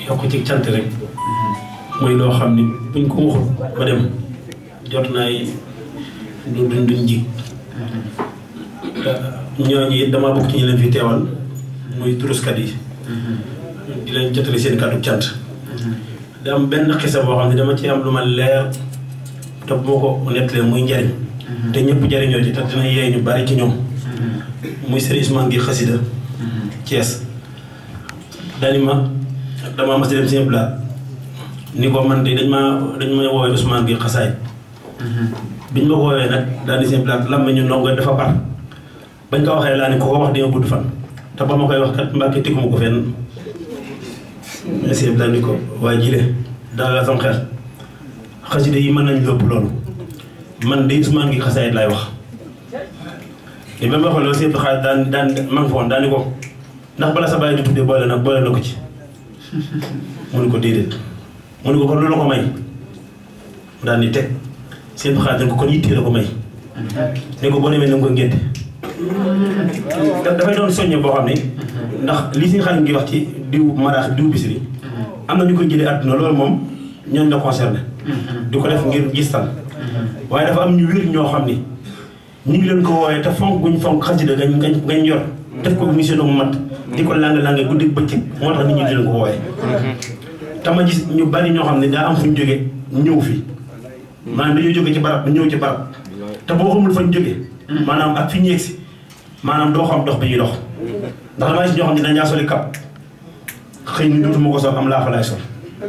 yokk ci cant rek mooy loo xam ni buñ ko waxul ba dem jot naay du duñ duñ jig ñooñu it damaa bokk ci ñu leen fi teewal muy turuskat yi di leen jotali seen kàddu cant da am benn xisa boo xam ne dama ci am lu ma leer te boo ko nettalee muy njariñ te ñëpp jariñoo ci te dina yee ñu bari ci ñoom muy Serigne Ousmane gi xasida Thiès daani ma damaa mas dem seen plat ni ko man de dañ ma dañ ma woowee Ousmane gi xasaay biñ ma ko woowee nag daal di seen plat lam ñu ndongo dafa par bañ ko waxee laa ni ko ko wax di nga gudd fan te ba ma koy wax kat mbàkke tikkuma ko fenn seen plat ni ko waaye jile daal la sam xel xasida yi mën nañ lépp loolu man de Ousmane gi xasaay laay wax li ba ma waxee loolu seen xaalis daan daan ma nga fa woon daani ko ndax bala sa bàyyi di tuddee boole nag boole na ko ci mu ni ko déedéet mu ni ko kon loolu ko may mu daal ni teg seen xaalis dañ ko kon yittee la ko may ne ko boo demee na nga ko ngénte dafay doon soññe boo xam ne ndax li si xaalis ngi wax ci diw maraax diw bisiri am na ñu koy jëlee àdduna loolu moom ñooñ la concerné di ko def ngir gistal waaye dafa am ñu wér ñoo xam ni ñu ngi leen ko wooyee te fonk guñ fonk xasida gañ gañ gañ yor def ko mission mu mat di ko lang-lange guddi bëccëg moo tax nit ñi di leen ko wooyee te ma gis ñu bari ñoo xam ne daa am fu ñu jóge ñëw fi maanaam dañoo jóge ci barab ñëw ci barab te boo xamul fañ jóge maanaam ak fi ñu yegsi maanaam doo xam dox bi ñuy dox ndax damaa gis ñoo xam ne dañaa soli kap xëy ni dootuma ko sol am laa fa laay sol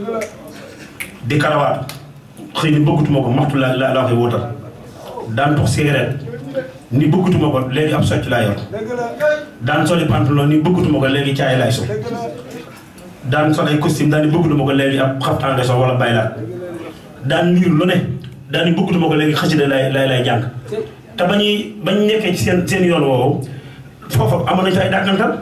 di karawaat xëy ni bëggatuma ko maxtu la la la koy wóotal daan tux cigarette ni bëggatuma ko léegi ab socc laa yor daan soli pantalon ni bëggatuma ko léegi caay laay sol daan sol ay costume daan ni bëggatuma ko léegi ab xaftaan nga sol wala baylaat daan liir lu ne daan ni bëggatuma ko léegi xasida lay lay lay jàng te ba ñuy ba ñu nekkee ci seen seen yoon woowu foofu amoon nañu fa ay dàkkantal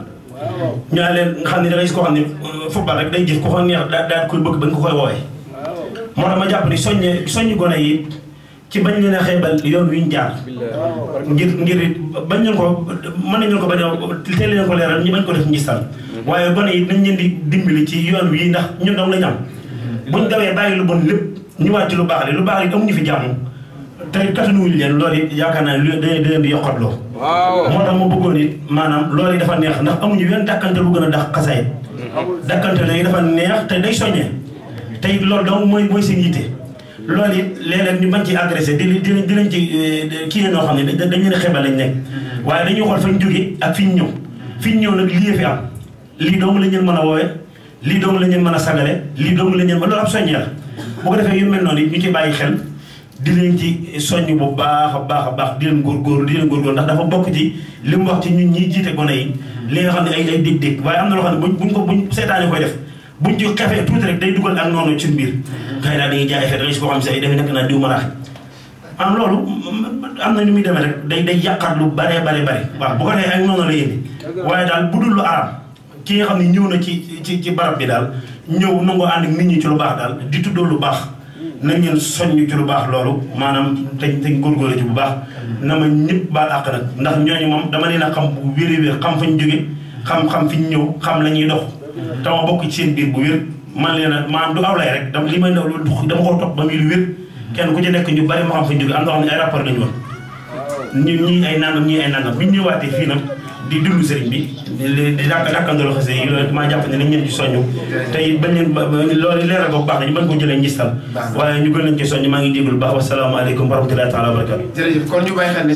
ñu naan leen nga xam ne da ngay gis koo xam ne football rek day jëf ku ko neex daa daa koy bëgg ba nga ko koy woowee moo tax ma jàpp ni soññe soññ gone yi ci bañ leen a xeebal yoon wi ñu jaar ngir ngir bañ leen ko mën nañu ko bañ a teel leen ko leeral ñu bañ ko def ngistal waaye gone yi nañ leen di dimbali ci yoon wi ndax ñun dong lañ am buñ dawee bàyyi lu bon lépp ñu wàcc lu baax li lu baax li amuñu fi jàmm te katanuwuñu leen loolu it yaakaar naa ne da leen di yokkatloo moo tax ma bëggoon it maanaam loolu yi dafa neex ndax amuñu wenn dàkkante bu gën a dax xasaay dàkkante léegi dafa neex te day soññee te it loolu donc mooy mooy seen yitte loolu it léeg-léeg ñu bañ ci agressé di di di leen ci kii noo xam ne dañ leen xebal lañ nekk waaye dañuy xool fañ jóge ak fi ñu ñëw fi ñu ñëw nag lii fi am lii dong la ñu mën a woowe lii dong la ñu mën a sagale lii dong la ñu mën loolu ab soññee la bu ko defee yu mel noonu it ñu ci bàyyi xel di leen ci soññ bu baax a baax a baax di leen góorgóorlu di leen góorgóorlu ndax dafa bokk ci li mu wax ci ñun ñiy jiite gone yi li nga xam ne ay ay dég-dég waaye am na loo xam ne buñ buñ ko buñ seetaane koy def buñ ci xefee tuuti rek day dugal ak noonu ci biir xëy na dañuy jaay effet da nga si koo xam si ay defe nekk naa diw maraax am loolu am na ni muy demee rek day day yàqaat lu bare bare bare waaw bu ko defee ak noonu la yéndi waaye daal bu dul lu araam ki nga xam ne ñëw na ci ci ci barab bi daal ñëw nangoo ànd ak nit ñi ci lu baax daal di tuddoo lu baax nañ leen soññ ci lu baax loolu maanaam dañ dañ góorgóorlu ci bu baax na ma ñëpp baal àq nag ndax ñooñu moom dama leen a xam bu wér wér xam fañ jóge xam-xam fi ñu ñëw xam la ñuy dox te ma bokk ci seen biir bu wér man leen a maanaam du awlay rek dama li may ndaw dama ko topp ba muy lu wér kenn ku ci nekk ñu bari ma xam fañ jóge am na xam ne ay rapport lañu woon ñu ñii ay nangam ñii ay nangam bi ñu ñëwaatee fii nag di dund sëriñ bi di di dàkk dàkkandoo xase yi loolu maa jàpp ne nañ leen ci soññu te it bañ leen loolu leeral boobu baax na ñu mën ko jëlee ngistal waaye ñu gën leen ci soññ maa ngi jégalu baax wasalaamaaleykum wa rahmatullahi taala wa barakatu jërëjëf kon ñu bàyyi xel ne